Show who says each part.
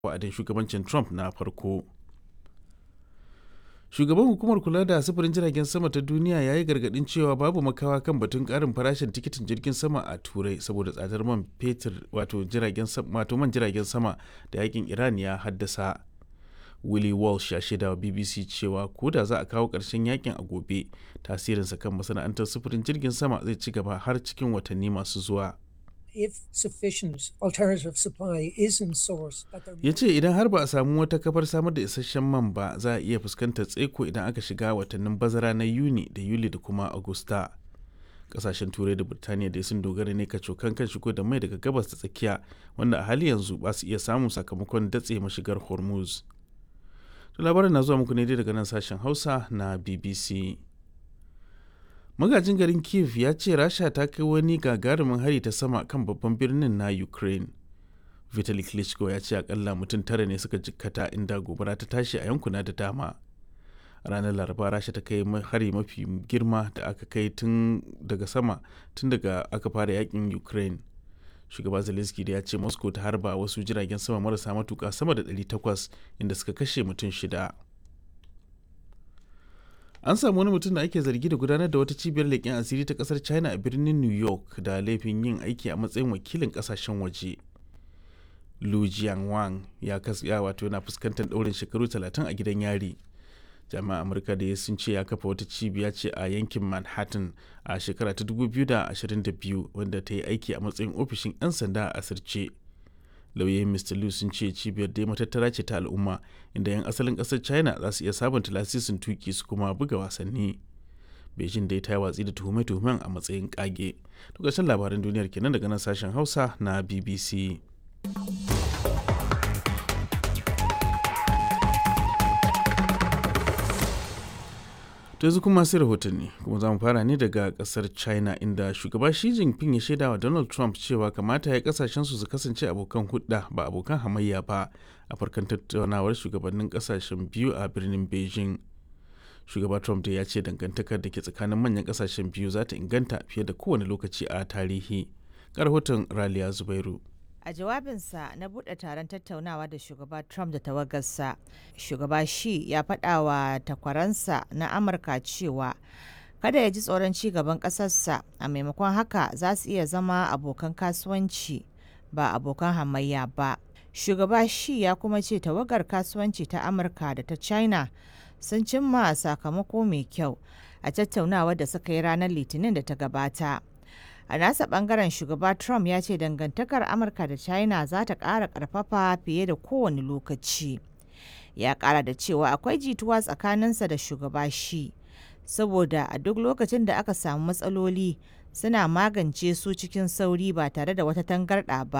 Speaker 1: wa'adin shugabancin Trump na farko. Shugaban hukumar kula da sufurin jiragen sama ta duniya ya yi gargadin cewa babu makawa kan batun karin farashin tikitin jirgin sama a turai saboda tsadar man fetur wato jiragen wato man jiragen sama da yakin Iran ya haddasa. Willie Walsh ya shaida wa BBC cewa ko da za a kawo ƙarshen yakin a gobe tasirinsa kan masana'antar sufurin jirgin sama zai ci gaba har cikin watanni masu zuwa.
Speaker 2: if sufficient alternative supply isn't sourced.
Speaker 1: ya ce idan har ba a samu wata kafar samar da isasshen man ba za a iya fuskantar tseko idan aka shiga watannin bazara na yuni da yuli da kuma agusta kasashen turai da birtaniya da sun dogara ne kacokan kan shigo da mai daga gabas da tsakiya wanda a hali yanzu ba su iya samun sakamakon datse mashigar hormuz to labarin na zuwa muku ne dai daga nan sashen hausa na bbc magajin garin kiev ya ce rasha ta kai wani gagarumin hari ta sama kan babban birnin na ukraine vitali klitschko ya ce akalla mutum tara ne suka jikkata inda gobara ta tashi a yankuna da dama ranar laraba rasha ta kai hari mafi girma da aka kai tun daga sama tun daga aka fara yakin ukraine shugaba zelensky da ya ce moscow ta harba wasu jiragen sama marasa matuka sama da 800 inda suka kashe mutum shida an samu wani mutum da ake zargi da gudanar da wata cibiyar leƙen asiri ta ƙasar china a birnin new york da laifin yin aiki a matsayin wakilin ƙasashen waje lu jianwang ya kasya wato yana fuskantar ɗaurin shekaru 30 a gidan yari jami'an amurka da ya sun ce ya kafa wata cibiya ce a yankin manhattan a shekara ta 2022 wanda ta yi aiki a matsayin ofishin 'yan sanda a asirce lauyoyin mr liu sun ce cibiyar dai matattara ce ta al'umma inda 'yan asalin kasar china za su iya sabunta lasisin tuki su kuma buga wasanni beijing dai ta yi watsi da tuhume-tuhumen a matsayin kage to ƙarshen labaran duniyar kenan daga nan sashen hausa na bbc to yanzu kuma sai rahotanni kuma za mu fara ne daga kasar china inda shugaba shi jinping ya shaida wa donald trump cewa kamata ya kasashen su su kasance abokan hudda ba abokan hamayya ba a farkon tattaunawar shugabannin kasashen biyu a birnin beijing shugaba trump da ya ce dangantakar da ke tsakanin manyan kasashen biyu za ta inganta fiye da kowane lokaci a tarihi rahoton raliya zubairu
Speaker 3: A jawabinsa na buɗe taron tattaunawa da shugaba Trump da tawagarsa, shugaba shi ya faɗa wa takwaransa na Amurka cewa kada ya ji tsoron ci gaban ƙasarsa a maimakon haka za su iya zama abokan kasuwanci ba abokan hamayya ba. Shugaba shi ya kuma ce tawagar kasuwanci ta Amurka da ta China sun cimma sakamako mai kyau a tattaunawar da suka yi ranar Litinin da ta gabata. a nasa bangaren shugaba trump ya ce dangantakar amurka da china za ta ƙara ƙarfafa fiye da kowane lokaci ya ƙara da cewa akwai jituwa tsakaninsa da shugaba shi saboda a duk lokacin da aka samu matsaloli suna magance su cikin sauri ba tare da wata tangarɗa ba